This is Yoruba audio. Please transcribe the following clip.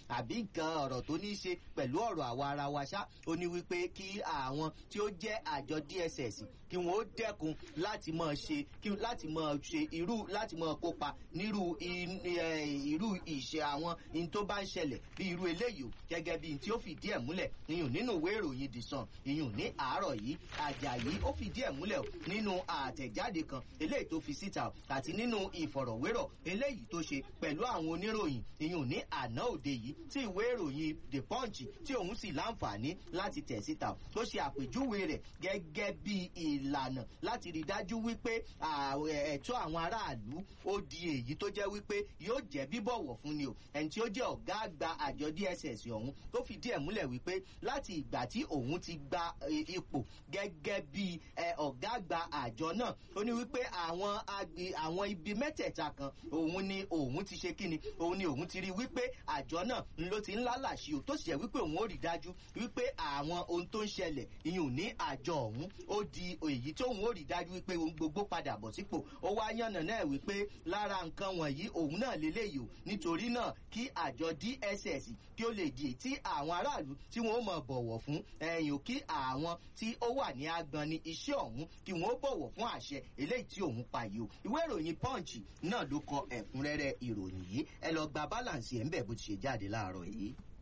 àbí nǹkan ọ̀rọ̀ tó ní í ṣe pẹ̀lú ọ̀rọ̀ àwa ara wa ṣá ó ní wípé kí àwọn tí ó jẹ́ àjọ dss kí wọ́n ó dẹ́kun láti máa ṣe kí láti máa ṣe irú láti máa kópa nírú irú ìṣe àwọn in tó bá ń ṣẹlẹ̀ bí irú eléyìí o gẹ́gẹ́ bí tí ó fìdí ẹ̀ múlẹ̀ iyùn nínú ìwé ìròyìn the sun iyùn ní àárọ̀ yìí àjàyí ó fìdí ẹ̀ múlẹ̀ nínú àtẹ̀jáde kan eléyìí tó fi síta àti nínú ìfọ̀rọ̀wérọ̀ eléyìí tó ṣe pẹ̀lú àwọn oníròyìn iyùn ní àná òde yìí tí ìwé ìròyìn the punch tí òun sì láǹfààní láti tẹ̀ síta tó ṣe àpèjúwe rẹ̀ gẹ́gẹ́ bí ìlànà láti rí dájú wípé ẹ̀tọ́ àwọn aráàlú ó di èyí tó jẹ́ wípé yóò jẹ́ bíbọ̀wọ̀ fún ni o ẹni tí ó jẹ́ ọ̀gá àgbà àjọ dss ọ̀hún tó fìdí ẹ̀ múlẹ̀ wípé láti ìgbà tí òun ti gba ipò gẹ́gẹ́ bí ọ̀gá àgbà àjọ náà ó ní wípé àwọn àwọn ibi mẹ́tẹ̀ẹ̀ta kan òun ni òun ti ṣe kíni òun ni òun ti rí wípé àjọ náà ló ti ń lálàṣí o tó sì jẹ́ wípé òun ó rí dájú wípé àwọn ohun tó ń ṣẹlẹ̀ ìyún ní àjọ ọ̀hún ó di èyí tó òun ó rí dájú wípé ohun gbogbo padà bọ̀ sípò ó wá yànnà náà wípé lára nǹkan wọ̀nyí òun náà lélẹ́yìí o nítorí náà kí àjọ dss kí ó lè di tí àwọn aráàlú tí wọn ó mọ̀ bọ̀wọ̀ fún ẹ̀yìn ò kí àwọn tí ó wà ní agbọn ní iṣẹ́ ọ̀hún kí wọn ó bọ̀wọ̀ fún àṣẹ eléyìí tí òun pa yìí o ìwé ìròyìn punch náà ló kọ ẹ̀kúnrẹ́rẹ́ ìròyìn yìí ẹ lọ gba balance ẹ̀ ń bẹ̀ bó ti ṣe jáde láàárọ̀ yìí.